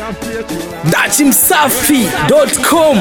nitafutie chula datimsafi.com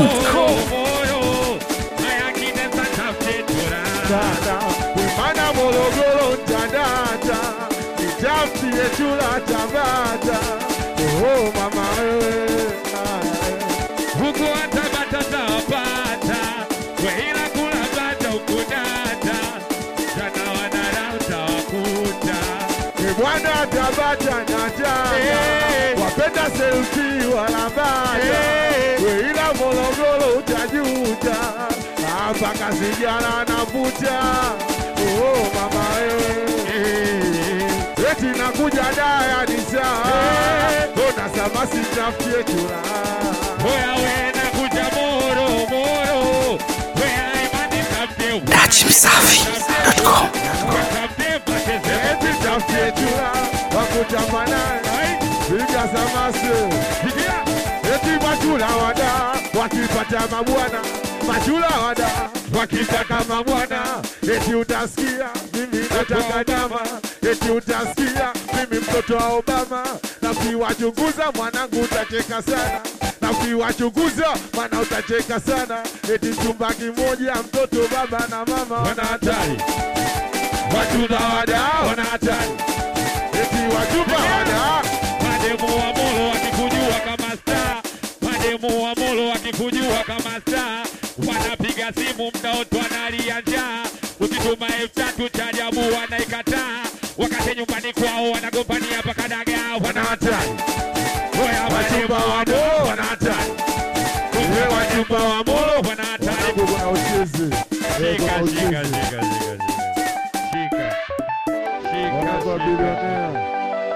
dada wimana Morogoro ntadata nitafutie chula Tabata oh mama wewe huku watabata tawapata weila kula bata ukudata jana wanara utawakuta Ni bwana Tabata na jana Eh. wapenda selfie wala bata Eh. weila Morogoro utajuta hapa kasijana navuta oh mama wewe eti nakuja daya ni saa ona sama sitafutie chula Oya wena kuja moro moro Wea imani tafte datimsafi.com Tafte pateze eti tafutie chula wakutamana piga samase Sikia eti machula wada wakipata mabwana machula wada wakitaka mabwana eti utasikia mimi nataka dama eti utasikia mimi mtoto wa Obama na ukiwachunguza mwanangu utacheka sana na ukiwachunguza mwana utacheka sana eti chumba kimoja mtoto baba na mama wana hatari wachula wada wana hatari eti wachumba wada Mademu wa molo wakikujua kama star Mademu wa molo wakikujua kama star Wanapiga simu mda wote wanalia njaa Ukituma elfu tatu cha ajabu wanaikataa Wakati nyumbani kwao wanagombania mpaka dagaa wana Wana hatari Oya mademu wachumba wa wado molo wana hatari Kumbe wachumba wa molo wana hatari Mwanangu kuna uchezi Eh, Shika, kuna shika, uchezi. shika, shika, shika. Shika. Mwanangu wa Shika, bilionea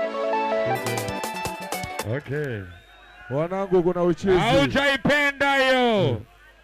shika. Okay. wanangu kuna uchezi Haujaipenda hiyo.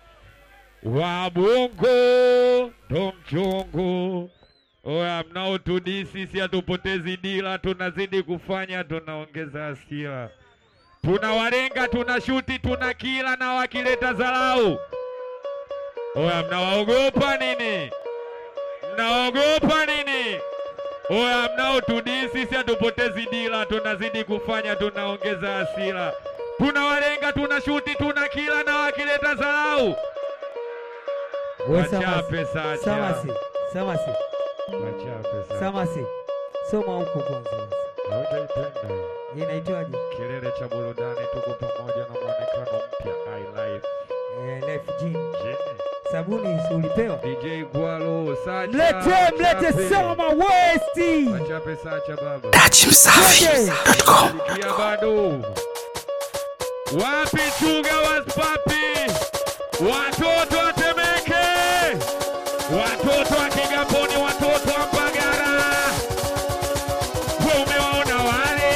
Wabungu ndo mchungu. Oya, mnaotudisi sisi hatupotezi dila, tunazidi kufanya, tunaongeza hasira. Tunawalenga, tunashuti, tuna kila na wakileta dharau. Oya, mnawaogopa nini? Mnaogopa nini? Oya, mnaotudisi sisi hatupotezi dila, tunazidi kufanya, tunaongeza hasira. Tunawalenga, tunashuti, tuna kila na wakileta dharau. We Wachape Samasi, sacha. Samasi, Samasi, Wachape sacha. Samasi, soma huko kwanza. Haujaipenda hiyo. Hii inaitwaje? Kilele cha burudani, tuko pamoja na mwonekano mpya I life. Eh, Life Gin. Jini. Sabuni si ulipewa? DJ Gwalo, Sacha. Mlete, mlete Wachape. Sama Westi. Wachape Sacha baba. datimsafi.com Sikia bado. Wapi chuga waspapi? Watoto wa Temeke. Watoto wa Kigamboni, watoto wa Mbagara. We umewaona wale?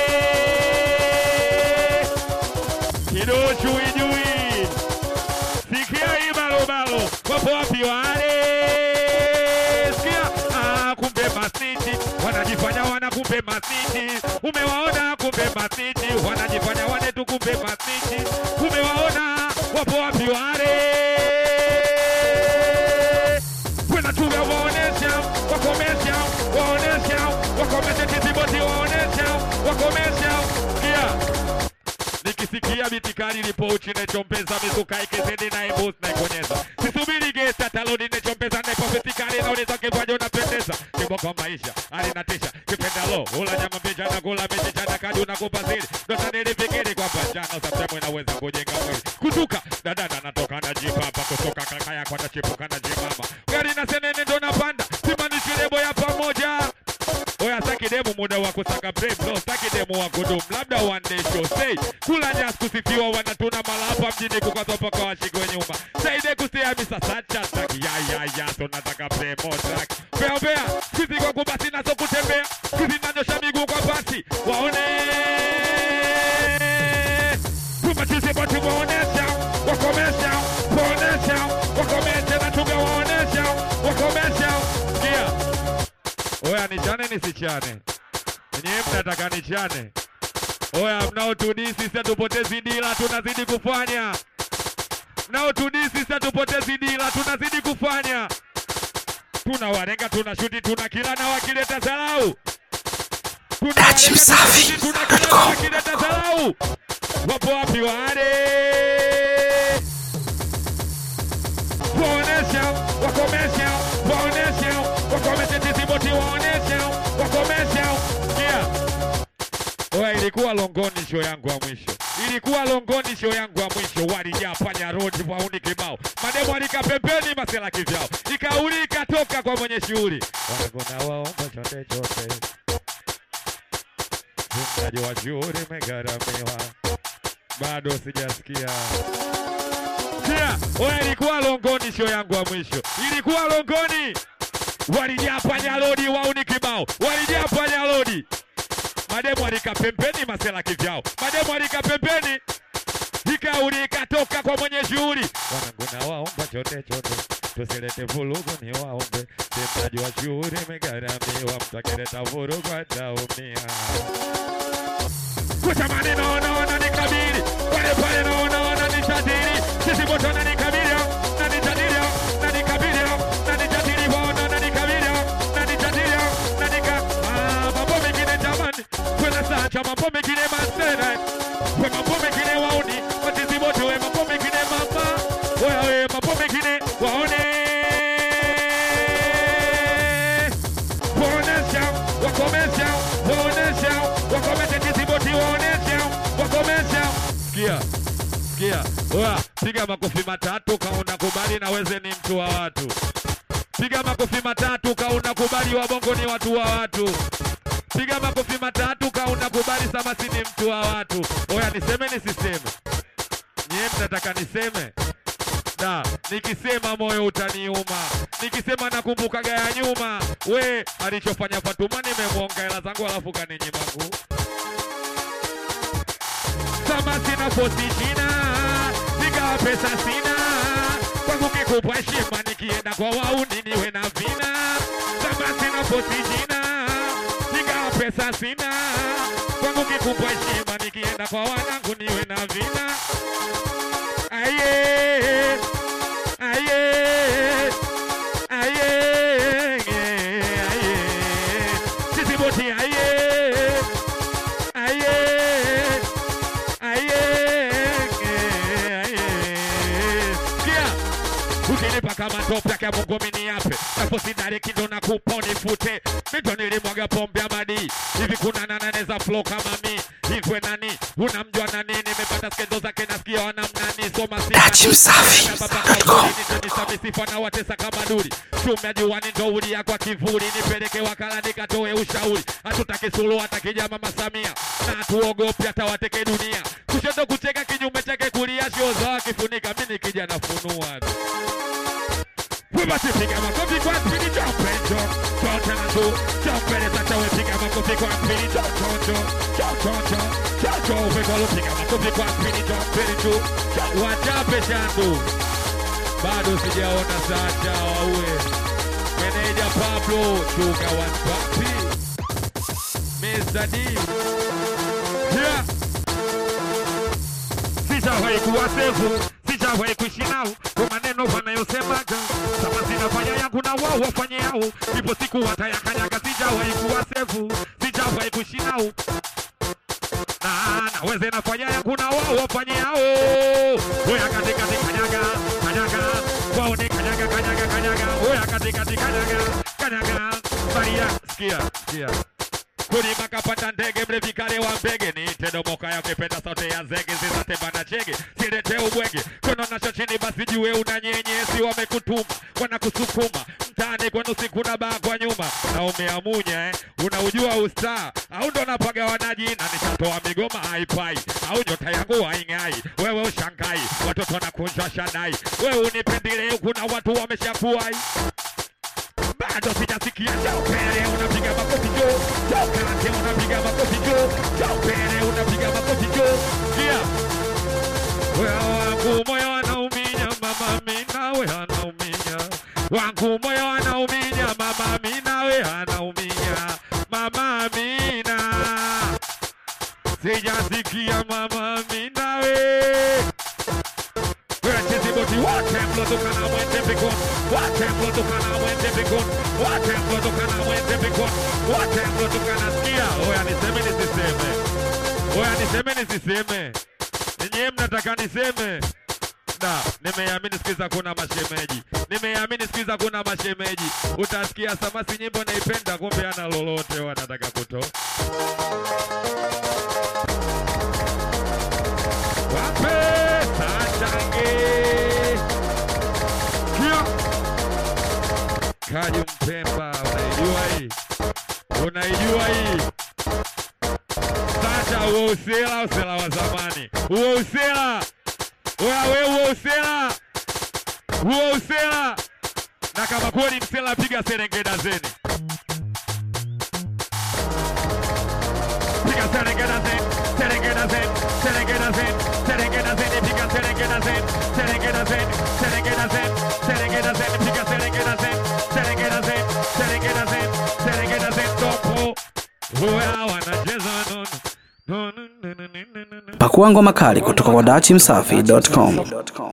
Kido chui jui. Sikia hii balobalo. Wapo wapi wale? Sikia. Ah, kumbe masiti. Wanajifanya wana kumbe masiti. Umewaona kumbe masiti. Wanajifanya wane tu kumbe masiti. Umewaona wapo wapi wale? Wanachunga waonesha, wakomesha, waonesha, wakomesha kitiboti waonesha, wakomesha. Sikia nikisikia bitikari lipo uchi nechompeza mizuka ikizidi na imbus naikonyeza sisubiri gesta taloni nechompeza nepofitikari naoneza kipaji unapendeza kiboko maisha alinatisha kipendalo ula nyama mbicha na kula miti chana kadi unakupa siri ndosa nilifikiri kwamba jana samtemu inaweza kujenga mwili kutuka dadada natoka na jipapa kutoka kaka yako atachipuka na jimama gari na senene ndo napanda simanishi lebo ya pamoja Oya saki demu muda wa kusaka brave no saki demu wa kudumu labda one day show say kula nyasi kusifiwa wanatuna malapa mjini kukazwa mpaka washikwe nyuma saide kusia misa sacha saki ya ya ya so nataka play more track bea bea sisi kwa kubasi naso kutembea sisi nanyosha miguu kwa basi waone tumachisi bati waonesha wakomesha waonesha wakomesha na tuga waonesha wakomesha sikia Oya nichane nisichane? Nyewe mnataka nichane? Oya mnaotudisi sisi hatupotezi dila, tunazidi kufanya. Mnaotudisi sisi hatupotezi dila, tunazidi kufanya. Tunawalenga, tunashuti, tuna kila na wakileta dharau. Tunawalenga, tunashuti, tuna kila na wakileta dharau. wapo wapi wale? Waonesha, wakomesha, waonesha, wakomesha tiziboti, waonesha, wakomesha. Sikia. Oya, ilikuwa Longoni show yangu ya mwisho, ilikuwa Longoni show yangu ya mwisho. Walijaa panya road wauni kibao, mademo alika pembeni, masela kivyao, ikauli ikatoka kwa mwenye shughuli. Wanagona waomba chote chote, mtaji wa shughuli megharamiwa, bado sijasikia Sikia, oya, ilikuwa Longoni show yangu ya mwisho, ilikuwa Longoni. Walijaa panya road wauni kibao, walijaa panya road mademu alika pembeni, masela kivyao, mademu alika pembeni, ikauli ikatoka kwa mwenye shughuli. Wanangu na waomba chote chote, tusilete vurugu, ni waombe tendaji wa shughuli megharamiwa, mtakileta vurugu ataumia. Kutamani naona wananikabili pale pale, naona wananitadili, sisi moto wananikabili, nanitadili, nanikabili, nanitadili, waona wananikabili, nanitadili, nanika Ah, mambo mengine jamani, kwenda sacha mambo mengine masere, kwa mambo mengine waoni, watizi moto we mambo mengine mama, wewe mambo mengine waone waonesha wakomesha waonesha wakomesha kisiboti waonesha wakomesha sikia sikia oya piga makofi matatu kauna kubali na weze ni mtu wa watu piga makofi matatu kauna kubali wabongo ni watu wa watu piga makofi matatu kauna kubali samasi ni mtu wa watu oya niseme nisiseme nyie mnataka niseme da nikisema moyo utaniuma, nikisema nakumbukaga ya nyuma. We alichofanya Fatuma, nimemwonga hela zangu alafu kaninyima nguu. Kama sina posi jina, nigawa pesa sina, kwangu kikubwa heshima, nikienda kwa wauni niwe na vina. Kama sina posi jina, nigawa pesa sina, kwangu kikubwa heshima, nikienda kwa wanangu niwe na vina. Aye, aye, aye, aye. Sisi boti aye, aye, aye, aye. Sikia, ukinipa kama tope yake Mungu mimi niape, hapo sidari kindo na kupa unifute. Mito nilimwaga pombe ya madi hivi, kuna nane za flow kama mi hivwe nani, unamjua nani? Nimepata skendo zake nasikia wanamnani, soma si Dachimsafi.com. sifa na watesa kama duri chumya juani ndo ulia kwa kivuli nipeleke wakala nikatoe ushauri hatutaki sulu hata kija mama Samia na hatuogopi hata wateke dunia kushoto kucheka kinyume chake kulia shio za wakifunika mimi nikija nafunua tu we basi piga makofi kwa spidi jompe njo jo tena tu jompele sasa we piga makofi kwa spidi jo jo jo jo jo jo jo jo we golo piga makofi kwa spidi jompele tu wachape shandu bado sijaona Sacha waue meneja Pablo chuga wanpapi Mr. D yeah. Sijawahi kuwa sevu, sijawahi kuishi nao kwa maneno wanayosemaga, kama sinafanya yangu na wao wafanye yao, ipo siku watayakanyaga. Sijawahi kuwa sevu, sijawahi kuishi nao na naweze nafanya yangu na wao wafanye yao. Oya katikati kanyaga kanyaga, waone kanyaga kanyaga kanyaga, oya katikati kanyaga kanyaga, Maria sikia sikia kulima kapanda ndege mlevi kale wa mbege ni tedomoka yakipenda sauti ya zege zizatembana chege silete ubwege kono nacho chini basi jue una nyenyesi wamekutuma wanakusukuma mtaani kwenu siku na baa kwa nyuma na umeamunya eh? unaujua ustaa au ndo napaga wanajina nishatoa migoma haipai au nyota yangu haing'ai wewe ushangai watoto nakunjwa shadai wewe unipendile kuna watu wameshakuai bado sijasikia Jaupere unapiga makofi jo Jaukarate unapiga makofi jo Jaupere unapiga makofi jo Sikia Wewe wangu moyo anauminya mama mimi nawe anauminya Wangu moyo anauminya mama mimi nawe anauminya Mama Amina Sijasikia mama mimi nawe Wacheziboti wote mlotokana mwende mbinguni, wote mlotokana mwende mbinguni, wote mlotokana mwende mbinguni, wote mlotokana. Sikia, oya niseme nisiseme, oya niseme nisiseme, Ninyi mnataka niseme da, nimeamini siku hizi hakuna mashemeji, nimeamini siku hizi hakuna mashemeji. Utasikia Samasi nyimbo naipenda, kumbe ana lolote wanataka kutoa. Wape sachange kia Kaji Mpemba, unaijua hii, unaijua hii Sacha, huo usela, usela wa zamani, huo usela Oya we huo usela, huo usela, na kama kweli msela, piga serengeda zeni, piga serengeda zeni, serengeda zeni, serengeda zeni, serengeda zeni, piga serengeda zeni, serengeda zeni, serengeda zeni, serengeda zeni, piga serengeda zeni, serengeda zeni, serengeda zeni, serengeda zeni, topo. Oya wanacheza nono, nono, nono, nono, nono. Pakua ngoma kali kutoka kwa dachimsafi.com.